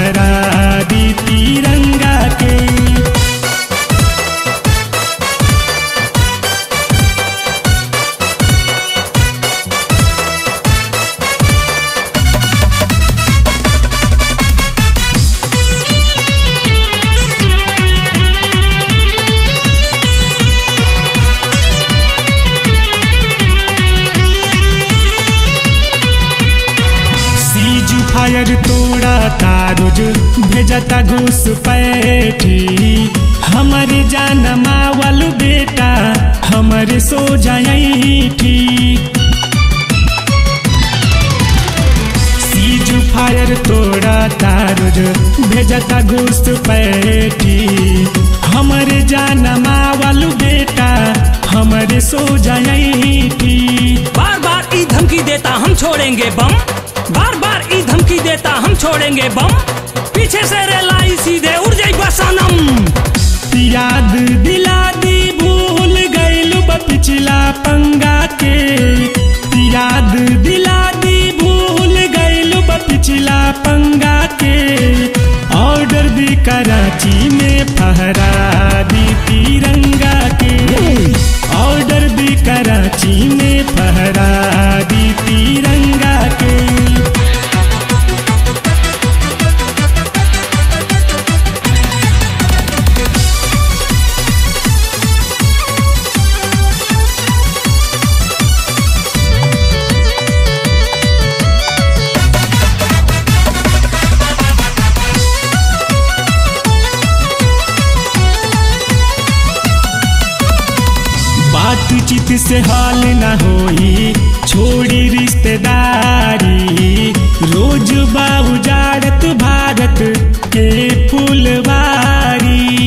फहरा दी तिरंगा के सीज फायर तोड़ा तारुज भेजता घूस पैठी हमारे जान मावल बेटा हमारे सो जाई सीज फायर तोड़ा तारुज भेजता घूस पैठी हमारे जान मावल बेटा हमारे सो जाई बार बार ई धमकी देता हम छोड़ेंगे बम बार बार ई धमकी देता हम छोड़ेंगे बम पीछे से रेलाई सीधे उड़ जाई बसनम याद दिला दी भूल गइलू बा पिछला पंगा के याद दिला दी भूल गइलू बा पिछला पंगा के ऑर्डर भी कराची में फहरा दी तिरंगा के ऑर्डर भी कराची में फहरा दी तिरंगा के बातचीत से हाल न होई छोड़ी रिश्तेदारी रोज बाबू जाड़त भारत के फुलवारी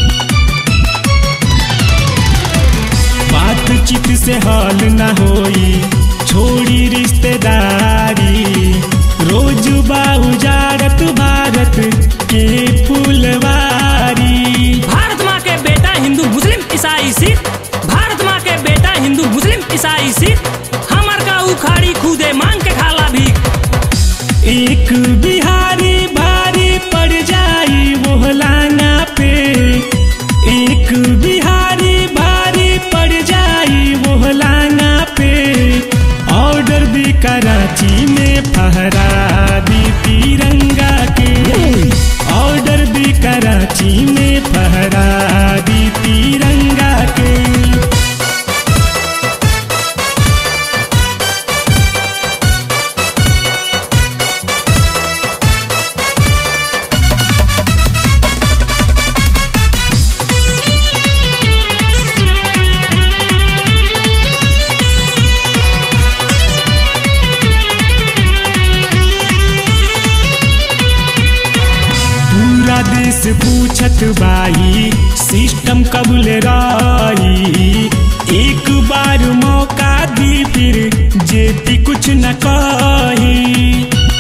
बातचीत से हाल न होई छोड़ी रिश्तेदारी रोज बाबू जाड़त भारत के फुलवारी भारत माँ के बेटा हिंदू मुस्लिम ईसाई सिख भारत माँ के बेटा हिंदू मुस्लिम ईसाई सिख हमर का उखाड़ी खुदे मांग के खाला भी एक बिहारी भारी पड़ जाई वो लाना पे एक बिहारी भारी पड़ जाई वो लाना पे ऑर्डर भी कराची में फहरा दी तिरंगा के ऑर्डर भी कराची में फहरा दी तिरंगा के पूरा देश पूछत बाई सिस्टम कबूल राई एक बार मौका दी फिर जेती कुछ न कही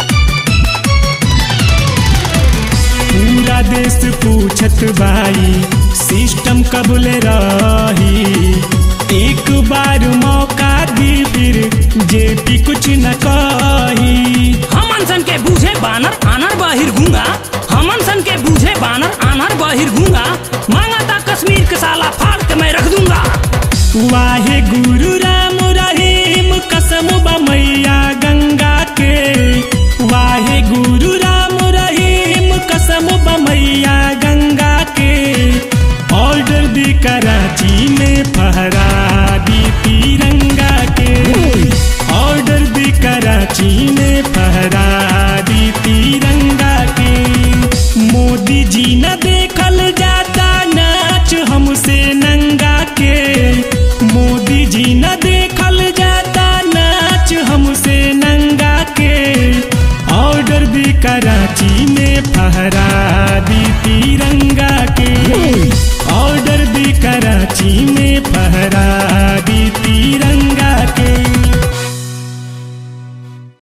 पूरा देश पूछत बाई सिस्टम कबूल रही एक बार मौका दी फिर जेती कुछ न कही हमन सन के बूझे बानर आनर बाहिर गूंगा हमन सन के बूझे बानर आनर बाहिर गूंगा मांगा था कश्मीर के साला फाड़ के मैं रख दूंगा वाहे गुरु राम रहीम कसम बा मैया गंगा के वाहे गुरु राम रहीम कसम बा मैया गंगा के ऑर्डर दी कराची में फहरा दी तिरंगा के ऑर्डर दी कराची में फहरा दी तिरंगा के मोदी जी न देखल जाता नाच हमसे नंगा के मोदी जी न देखल जाता नाच हमसे नंगा के ऑर्डर भी कराची में फहरा दी तिरंगा के ऑर्डर भी कराची में फहरा